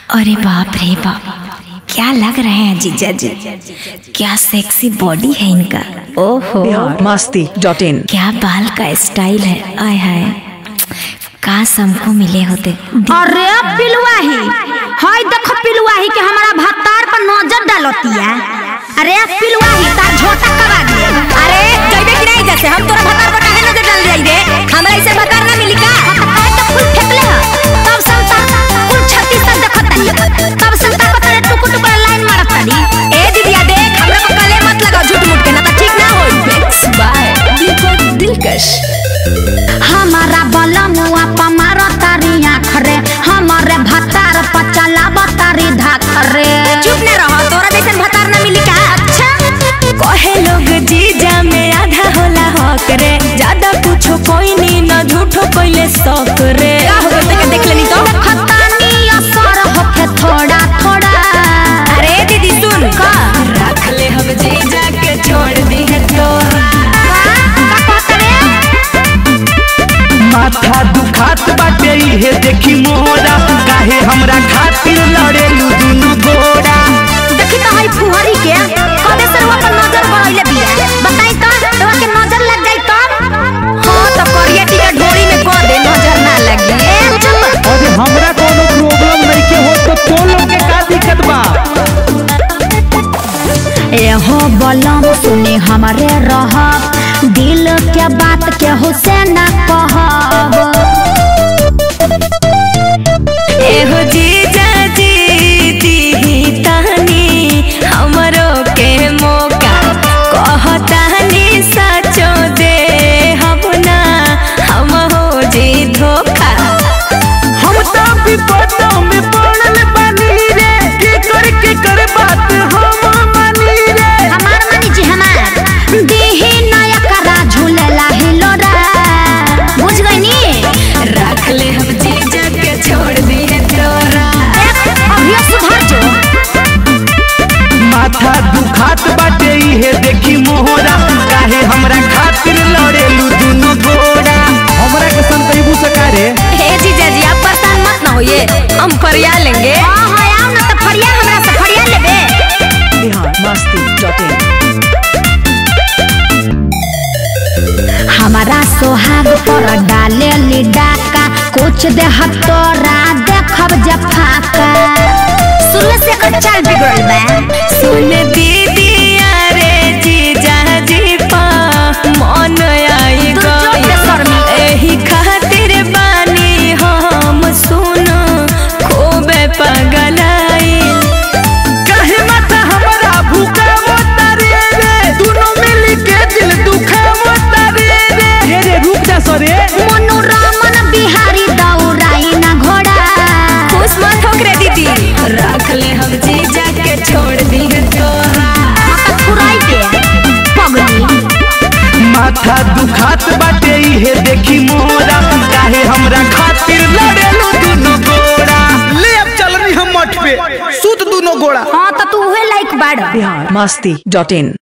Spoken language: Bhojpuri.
अरे बाप रे बाप क्या लग रहे हैं जीजा जी क्या सेक्सी बॉडी है इनका ओहो बिहार मस्ती डॉट इन क्या बाल का स्टाइल है आय हाय काश हमको मिले होते अरे पिलुआही हाय देखो पिलुआही के हमारा भत्तार पर नजर डालतिया अरे पिलुआही तार झोटा करा दे अरे जइबे कि नहीं जैसे हम तोरा भतार पर काहे नजर डाल जाई रे हमरा ऐसे भतार ना मिली का आए तो फुल फेंकले ह तब संता कुल छत्तीस तक देखत तानी तब संता को तेरे टुकु टुकु लाइन मारत तानी ए दीदिया देख हमरा पर कले मत लगाओ झूठ मूठ के ना तो ठीक ना होई मिक्स बाय दीपक दिलकश हमारा बलमुआ पर मारो तारी आँख रे हमारे भत्तार पर चलाब तारी धाक रे चुप ना रहो तोरा जैसन भतार ना मिली का अच्छा कहे लोग जीजा में आधा होला हक रे ज्यादा कुछो कोई नी ना झूठो कोइले शौक रे का हो गइल तके देख लेनी तो खतानी असर होके थोड़ा थोड़ा अरे दीदी सुन का रख ले हम जीजा के छोड़ दी है तोरा का कहत रे माथा दुखात बाटे इहे देखी मोरा काहे हमरा खातिर लड़ेलू दुनु गोरा देखी तो हई फुहरी के कबे से रुआ पर नजर गड़इले बिया बताई तो रुआ के नजर लग जाई तब हाँ तो करिया टीका ढोरी में कर दे नजर ना लगी ए चुप अरे हमरा कोनो प्रॉब्लम नइखे हो तो तो लोग के का दिक्कत बा एहो बलम सुने हमारे रह दिल के बात के हुसैन कहब एहो जीजा जी दी तहनी हमरो के मौका कहतानी सचो दे हम ना हम हो जी धोखा हम तो विपदा में पड़ल बानी रे के कर के कर बात हम मानी रे हमार मानी जी हमार देही नया करा झूलेला हिलोरा बुझ गई नी रख ले हम जीजा के छोड़ दिए तोरा अभियो सुधर जो माथा दुखात बाटे इहे देखी मोहरा काहे हमरा खातिर लड़ेलू दुनु गोरा हमरा के संतैबू सकारे हे जीजा जी आप परेशान मत ना होइए हम फरिया लेंगे हां हां आओ ना तो फड़िया हमरा से फड़िया लेबे बिहार मस्ती डॉट इन हमारा सोहाग पर डाले ली डाका कुछ दे हतोरा देखब जफाका सुन से कर चाल बिगड़ल बा सुन दीदी अरे जीजा जी पा मन आई तू चुप गई रे शर्मी। एही खातिर बानी हम सुन खूबे पगलाइल काहे माथा हमरा भूखावो तारे रे दुनु मिल के दिल दुखावो तारे रे रे रे रुक जा सरे मनोरमन बिहारी दौड़ाई ना घोड़ा खुश मत हो रे दीदी रख ले हम जीजा के छोड़ दी तोरा मत फुराई दे पगली माथा दुखात बाटे इहे देखी मोरा काहे हमरा खातिर लड़ेलू दुनु गोरा ले अब चलनी हम मठ पे सूत दुनु गोरा हाँ तो तू उहे लाइक बाड़ बिहार मस्ती डॉट इन